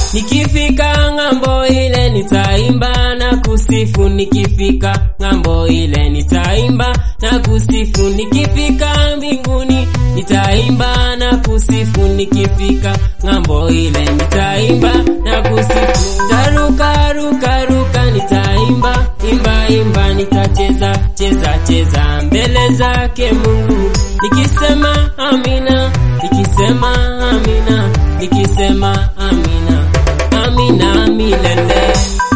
Nikifika ng'ambo ile nitaimba na kusifu, nikifika ng'ambo ile nitaimba na kusifu, nikifika mbinguni nitaimba na kusifu, nikifika ng'ambo ile nitaimba na kusifu. Taruka ruka ruka nitaimba imba imba, nitacheza cheza cheza mbele zake Mungu, nikisema amina, nikisema amina, nikisema amina, amina milele.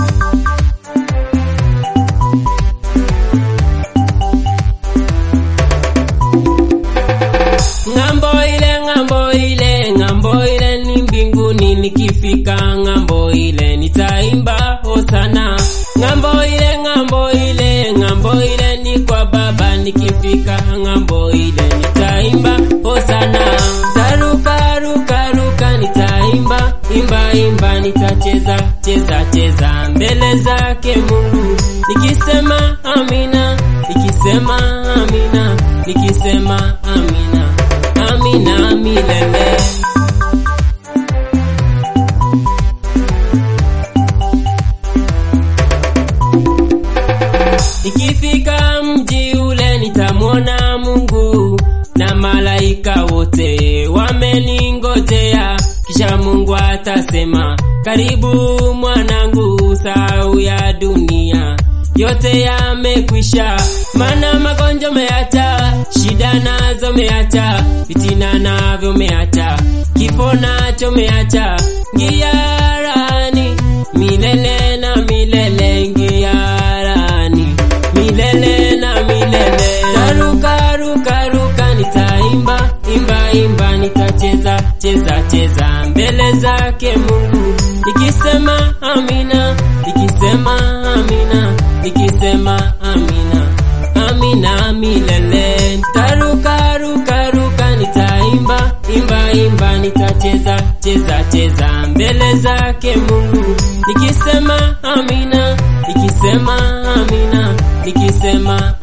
Ng'ambo ile ng'ambo ile ng'ambo ile ni mbinguni, nikifika ng'ambo ile nitaimba hosana. Ng'ambo ile ng'ambo ile ng'ambo ile ni kwa Baba, nikifika ng'ambo ile nitaimba hosana. Taruka ruka ruka nitaimba imba imba, nitacheza cheza cheza mbele zake Mungu, nikisema amina, nikisema amina, nikisema amina, amina milele. Nikifika mji ule nitamwona Mungu na malaika wote wameningojea, kisha Mungu atasema, karibu mwanangu, sau ya dunia yote yamekwisha, mana magonjwa meacha, shida nazo meacha, fitina navyo meacha, kifo nacho meacha, ngiarani milele na milele, ngiarani milele na milele. Taruka ruka ruka, nitaimba imba imba, nitacheza cheza cheza mbele zake Mungu, nikisema amina, nikisema amina, nikisema amina, amina milele. Taruka ruka ruka, nitaimba imba imba, nitacheza cheza cheza mbele zake Mungu, nikisema amina, nikisema amina, nikisema